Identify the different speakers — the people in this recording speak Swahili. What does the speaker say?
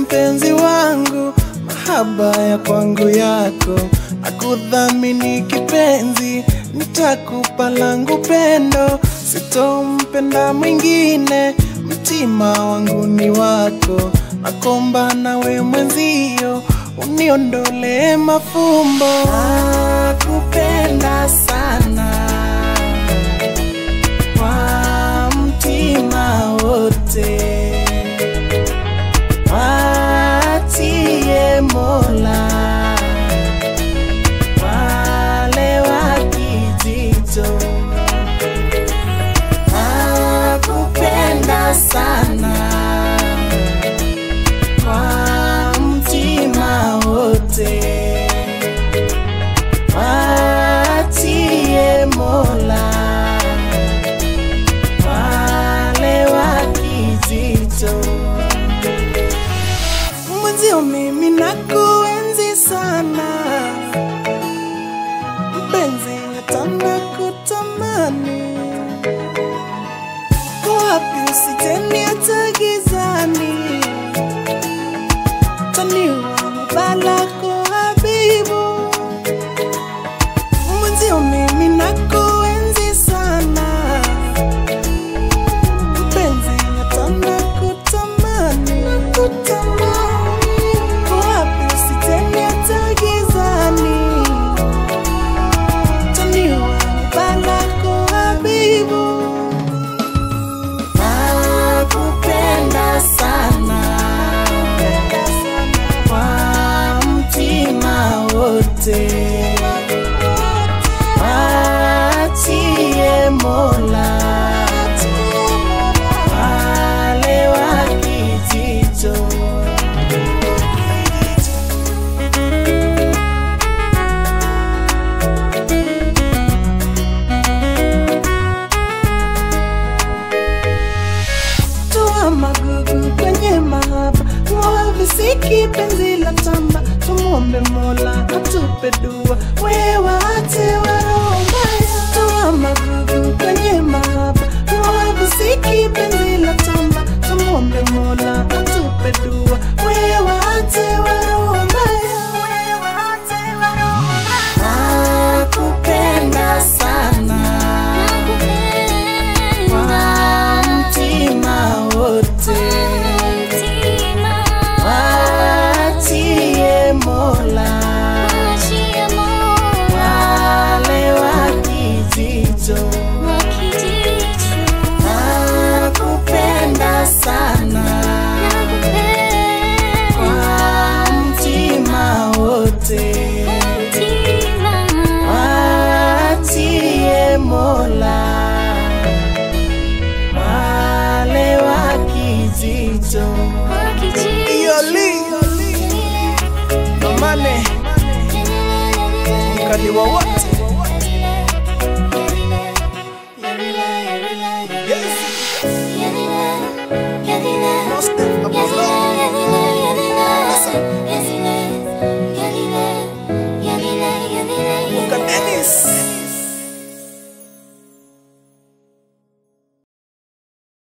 Speaker 1: mpenzi wangu, mahaba ya kwangu yako, nakudhamini kipenzi, nitakupa langu pendo, sitompenda mwingine, mtima wangu ni wako, nakomba nawe mwenzio, uniondolee mafumbo, nakupenda sana kwa mtima wote watie Mola wale wa kijito, nakupenda sana kwa mtima wote watie Mola wale wa kijito mwenzio mimi nakuenzi sana mpenzi hata nakutamani Uko wapi usiteni hata gizani taniwa balako habibu mwenzio mimi nakuenzi sana mpenzi hata nakutamani Uko wapi usiteni hata gizani taniwa balako habibu nakupenda sana kwa mtima wote watie Mola wale wa kijito toa magugu kwenye mahaba, ng'oa visiki penzi la tamba, tumwombe Mola atupe dua, wewe ate waroho mbaya. Toa magugu kwenye mahaba, ng'oa visiki penzi la tamba, tumwombe Mola atupe dua, wewe ate waroho mbaya. Nakupenda sana kwa mtima wote watie Mola wale wa kijito, nakupenda sana kwa mtima wote watie Mola wale wa kijito. Yoli Nomane mkali wa watu